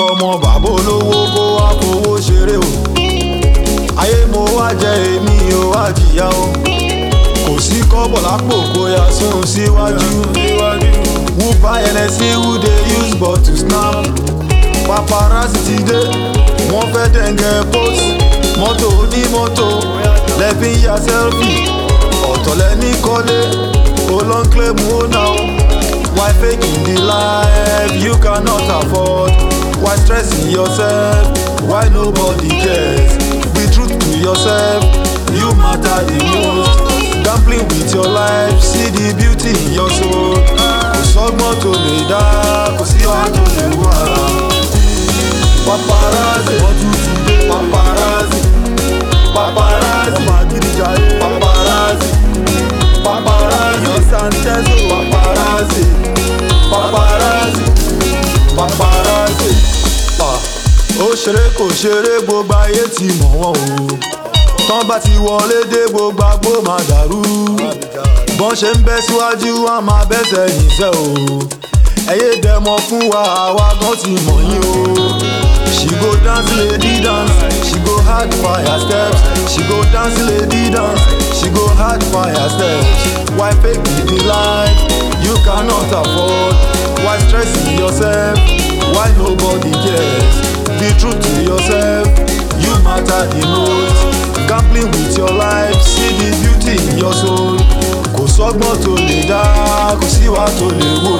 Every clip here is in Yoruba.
fọmọ bàbá olówó kó wá fowó ṣeré o ayé mo wá jẹ èmi ò wá jìyà o kò sí kọ́bọ̀ lápò kó yá sún síwájú who buy Hennessy who dey use bottle snap paparazzi ti dé wọ́n fẹ́ dẹ̀ngẹ̀ post mọ́tò onímọ́tò lẹ́bí ya selfie ọ̀tọ̀ lẹ́ní kọ́lé olóńklẹ̀ mú ó náà why faking the life you cannot afford why stressing yourself why nobody cares be true to yourself you matter the most gambling with your life see the beauty in your soul kò sọ́gbọ́n tó lè dá kò sí wàá tó lè wà. paparazzi paparazzi paparazzi paparazzi paparazzi your sanchez paparazzi paparazzi paparazzi. Ah, ó ṣeré kò ṣeré gbogbo ayé ti mọ̀ wọ́n o tán bá ti wọlé dé gbogbo agbó máa dàrú bọ́n ṣe ń bẹ́ síwájú wọn máa bẹ́sẹ̀ yìí sẹ́ o ẹ̀yẹ dẹ̀mọ̀ fún wa àwa gan ti mọ̀ yín o. She go dance lady dance, she go hard fire steps. She go dance lady dance, she go hard fire steps. Why fake it the life you cannot afford? Why stressing yourself? Why nobody cares? Be true to yourself, you matter the most. Gambling with your life, see the beauty in your soul. Kò sọ́gbọ́n tó lè dá, kò síwá tó lè wò.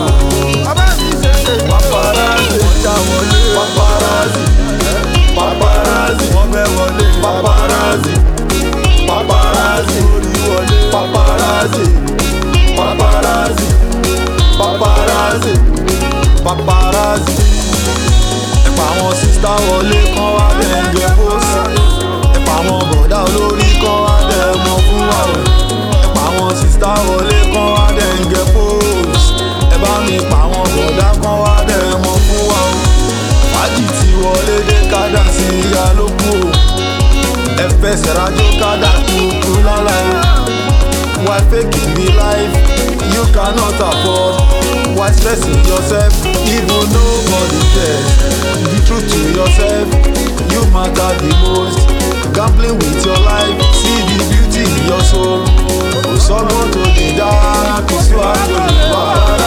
Paparazzi, ọjà wọlé. Paparazzi, paparazzi, wọ́n fẹ́ wọlé. Paparazzi, paparazzi, orí wọlé. Paparazzi, paparazzi, paparazzi, paparazzi. Ẹ̀pà àwọn sísá wọlé kán wá dẹ̀ǹgẹ̀ pósì. Ẹ̀pà àwọn bọ̀dá olórí kán wá dẹ̀ mọ́ fún wa o. Ẹ̀pà àwọn sísá wọlé kán wá dẹ̀ǹgẹ̀ pósì. Ẹ bá mi pa àwọn bọ̀dá kán wá dẹ̀ mọ́ fún wa o. Fàájì ti wọlé dé kádà sí ìyá ló kú o. Ẹ fẹsẹ̀ rájò kádà kúkú lálá o. Why faking the life you cannot afford? Why stressing yourself even nobody cares? Be true to yourself, you matter the most. Gambling with your life, see the beauty in your soul. Kò sọ́gbọ́n tó lè dá, kò sí wàá tó lè wá.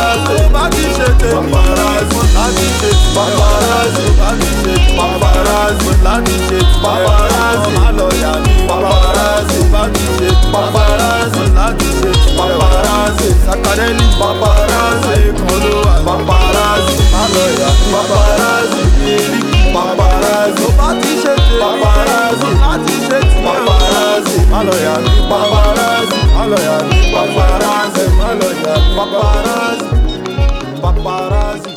Paparazzi, láti ṣe paparazzi, láti ṣe paparazzi, láti ṣe paparazzi, má lọ yà mí. Paparazzi, láti ṣe paparazzi, láti ṣe paparazzi, sakareli paparazzi, kan ló wà. Paparazzi, má lọ yà mí. Paparazzi, kiri paparazzi, láti ṣe tèmi. Paparazzi, láti ṣe tèmi. Paparazzi, má lọ yà mí. Paparazzi, má lọ yà mí. Paparazzi, má lọ yà mí. Paparazzi paparazzi.